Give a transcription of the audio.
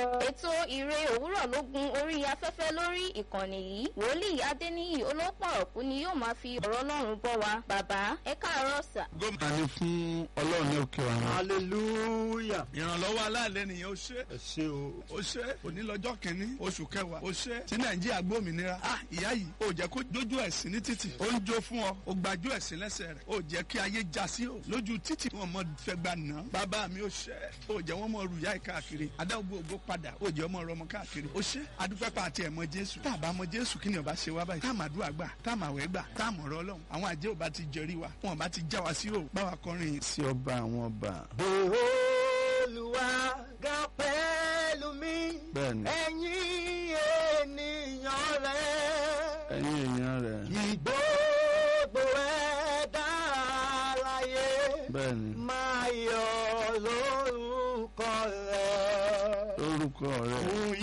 ètò ìre òwúrọ̀ ló gun orí afẹ́fẹ́ lórí ìkànnì yìí wòlíì adéníyì olópọ̀rọ̀kú ni yóò máa fi ọ̀rọ̀ ọlọ́run bọ́ wa bàbá ẹ káàárọ̀ sà. gómìnà ni fún ọlọ́run ní òkè ọ̀run. hallelujah. ìrànlọ́wọ́ aláàlẹ́ nìyẹn ó ṣe ẹ ṣé o. ó ṣe òní lọ́jọ́ kìíní oṣù kẹwàá ó ṣe tí nàìjíríà gbòmìnira ah ìyá yìí ó jẹ́ kó jójú ẹ̀sìn ní títì ó ń jó fún ọ ó gbajú ẹ̀sìn lẹ́sẹ̀ rẹ̀ ó jẹ́ kí ayé já sí o lójú títì wọn mọ fẹ́ gbà ná bàbá mi ó ṣe ó jẹ́ wọn mọ rúyà yìí káàkiri adágbó ògbó padà ó jẹ́ ọmọ rọmọ káàkiri ó ṣe adúpẹ́ pa àti ẹ̀mọ jésù tá a bá mọ jésù kí ni ọba ṣe wá báyìí tá a máa dúà gbà tá a máa wẹ̀ gbà tá a mọ̀ ọ̀rọ̀ ọlọ́run àwọn àjẹ́ ò bá ti jẹrí wa wọn ò bá ti já wa sí o báwa kọrin sí ọba àwọn ọba. olùwà ga pẹ̀lú mi. bẹ́ẹ̀ni ẹ̀yin ènìyàn rẹ̀. ẹ̀yin èèyàn rẹ̀ ìgbógbó ẹ̀dá láyé. bẹ́ẹ̀ni máa yọ̀ lórúkọ rẹ̀. lórúkọ rẹ̀. Fún